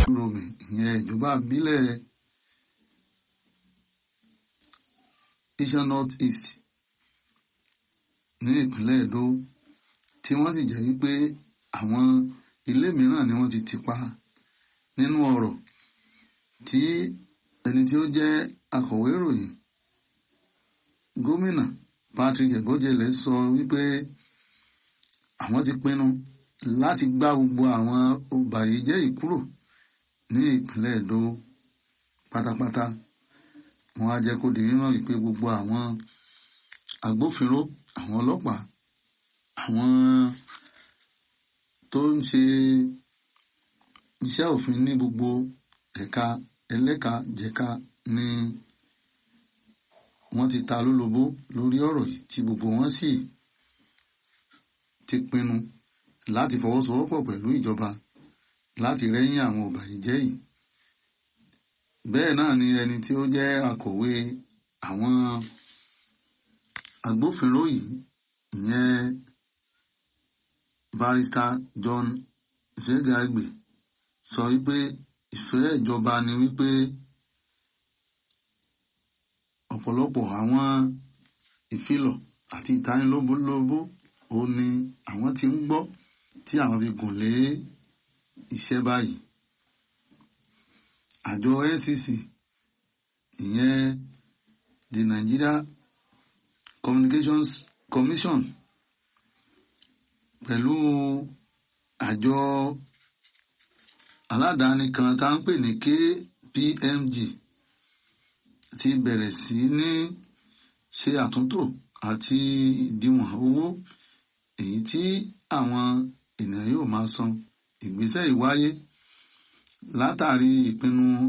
romi ìyẹn ìjọba ìbílẹ̀ Iṣan North East ní ìpínlẹ̀ Èdó tí wọ́n sì jẹ́ wípé àwọn ilé mìíràn ni wọ́n ti tì pa nínú ọ̀rọ̀ tí ẹni tí ó jẹ́ akọ̀wé ìròyìn gómìnà Patrick Ebojele sọ wípé àwọn ti pinnu láti gbá gbogbo àwọn ọbàyéjẹ́ yìí kúrò ní ìpínlẹ̀ Èdó pátápátá wọ́n á jẹ́ kó di mímọ̀ wípé gbogbo àwọn agbófinró àwọn ọlọ́pàá àwọn tó ń ṣe iṣẹ́ òfin ní gbogbo ẹ̀ka ẹlẹ́ka jẹ̀ka ni wọ́n ti ta lólobó lórí ọ̀rọ̀ yìí tí gbogbo wọn sì ti pinnu láti fọwọ́sowọ́pọ̀ pẹ̀lú ìjọba láti rẹ́yìn àwọn ọ̀bàyéjẹ́ yìí bẹ́ẹ̀ náà ni ẹni tí ó jẹ́ akọ̀wé àwọn agbófinró yìí ìyẹn barrister John Zegagbe sọ wípé ìfẹ́ ìjọba ni wípé ọ̀pọ̀lọpọ̀ àwọn ìfilọ̀ àti ìtanilóbólóbó ó ní àwọn tí ń gbọ́ tí àwọn fi gùn lé iṣẹ́ báyìí àjọ NCC ìyẹn the Nigeria Communications Commission pẹ̀lú àjọ aládàáni kan tá ń pè ní KPMG ti bẹ̀rẹ̀ sí ní ṣe àtúntò àti ìdíwọ̀n owó èyí tí àwọn ènìyàn yóò máa san ìgbésẹ̀ ìwáyé látàrí ìpinnu